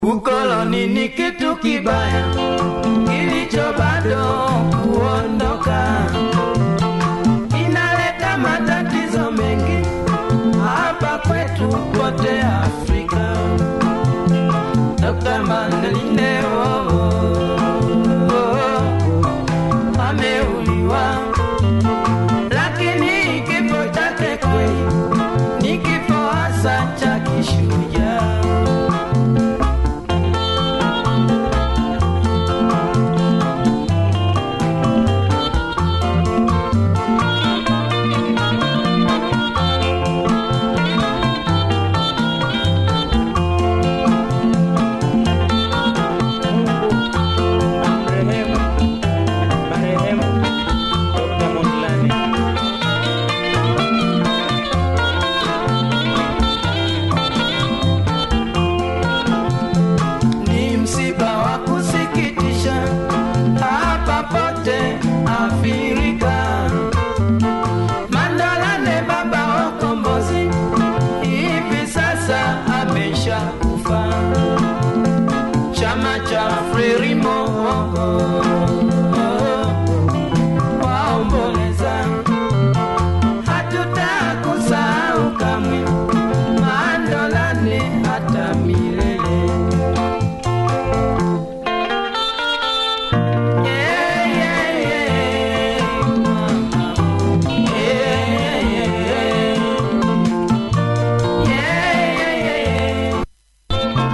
Ukoloni ni kitu kibaya kilicho bado kuondoka, inaleta matatizo mengi hapa kwetu kote Afrika. Dr. Mandeline oh, oh, oh, ameuliwa, lakini kifo chake kweli ni kifo hasa cha kishujaa. Marehemu marehemu Dr. Mondlane. ni msiba wa kusikitisha hapa pote Afrika. Mandalane baba wa ukombozi hivi sasa amesha kufa. Chama cha Frelimo waomboleza, hatutakusahau kamwe Mandalane hata milele. Yeah, yeah, yeah. Yeah, yeah, yeah. Yeah, yeah, yeah.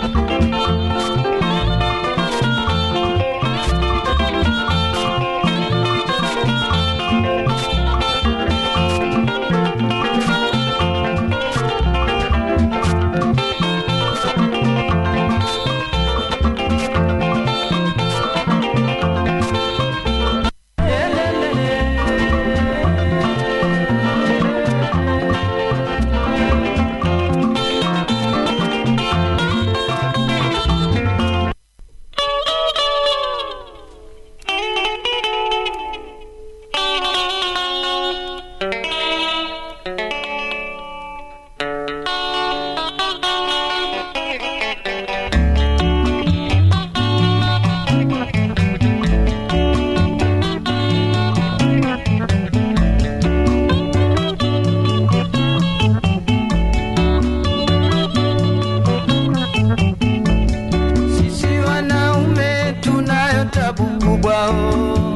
Sisi wanaume tunayo tabu kubwa oh.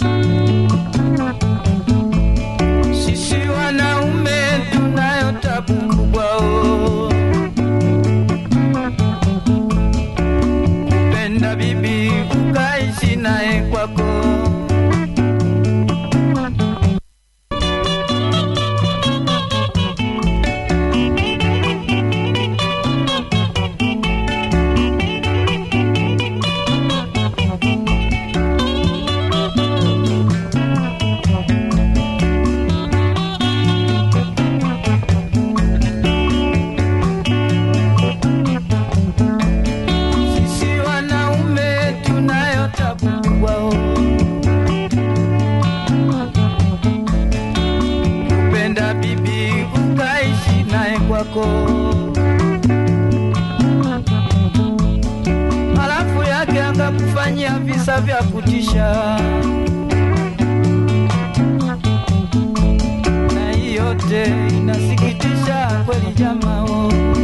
Sisi wanaume tunayo tabu kubwa oh. Kupenda bibi ukaishi naye kwako Sisi wanaume tunayo tabu kubwa oh. Kupenda bibi ukaishi naye kwako, halafu yake akakufanyia visa vya kutisha, na hii yote inasikitisha kweli jamaa oh.